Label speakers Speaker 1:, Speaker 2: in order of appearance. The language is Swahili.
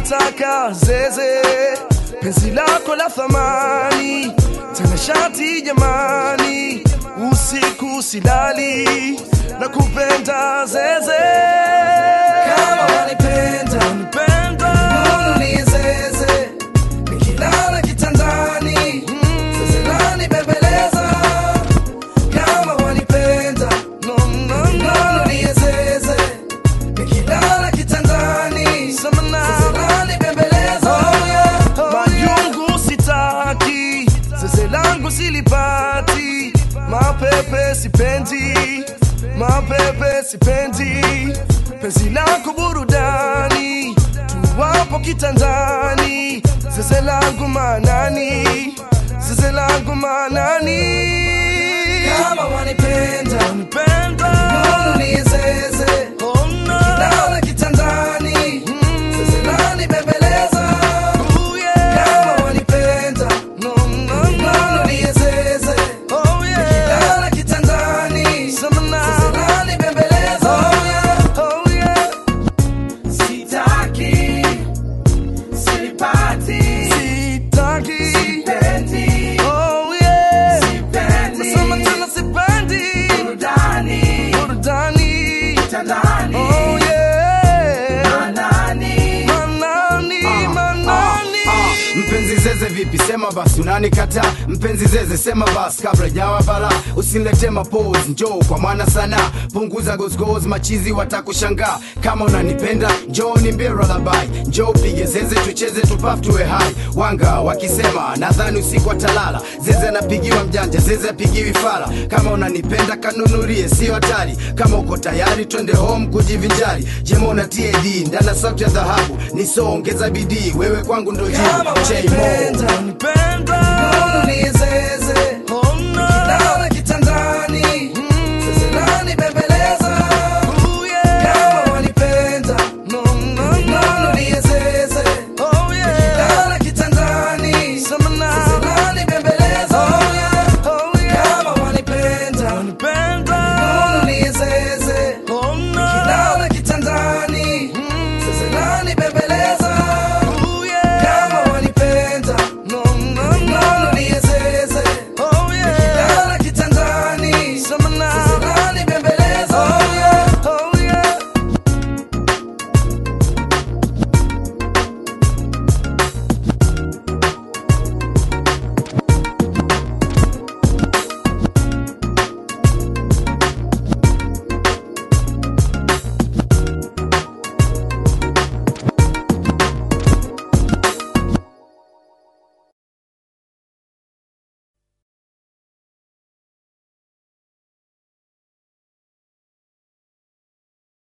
Speaker 1: nalitaka zeze penzi lako la thamani tena shati jamani usiku silali na kupenda zeze kama wanipenda wanipenda ni zeze nikilala kitandani zeze lani bembeleza kama wanipenda no, no, no. ni zeze nikilala kitandani sasa lani bembeleza majungu sitaki zeze langu silipati mapepe sipendi mapepe sipendi penzi lako burudani tuwapo kitandani zeze langu manani zeze langu manani kama wanipenda wanipenda ni zeze oh, no. Kilala kitandani zeze lani bembeleza oh, yeah. kama wanipenda no, no, no. ni zeze oh, yeah. Kilala kitandani zeze lani bembeleza oh, yeah. Oh, yeah.
Speaker 2: Sitaki, silipati,
Speaker 1: Sitaki.
Speaker 2: sipendi,
Speaker 1: Oh, yeah.
Speaker 2: sipendi.
Speaker 1: Nasema tena sipendi
Speaker 2: burudani,
Speaker 1: burudani
Speaker 2: kitandani,
Speaker 1: Oh, yeah.
Speaker 2: manani,
Speaker 1: Manani,
Speaker 3: Ah,
Speaker 1: manani.
Speaker 3: ah, mpenzi zeze vipi sema basi unanikata mpenzi zeze sema basi kabla jawa bala usinilete mapose njoo kwa mwana sana punguza gozgoz machizi watakushangaa kama unanipenda njoo nimbie lullaby njoo pige zeze tucheze tupaf tuwe hai wanga wakisema nadhani usiku atalala zeze anapigiwa mjanja zeze apigiwi fala kama unanipenda kanunulie sio hatari kama uko tayari twende home kujivinjari jema una tad ndana sauti ya dhahabu nisoongeza bidii wewe kwangu ndo jibu
Speaker 1: Kama
Speaker 3: J-Mo.
Speaker 1: wanipenda, wanipenda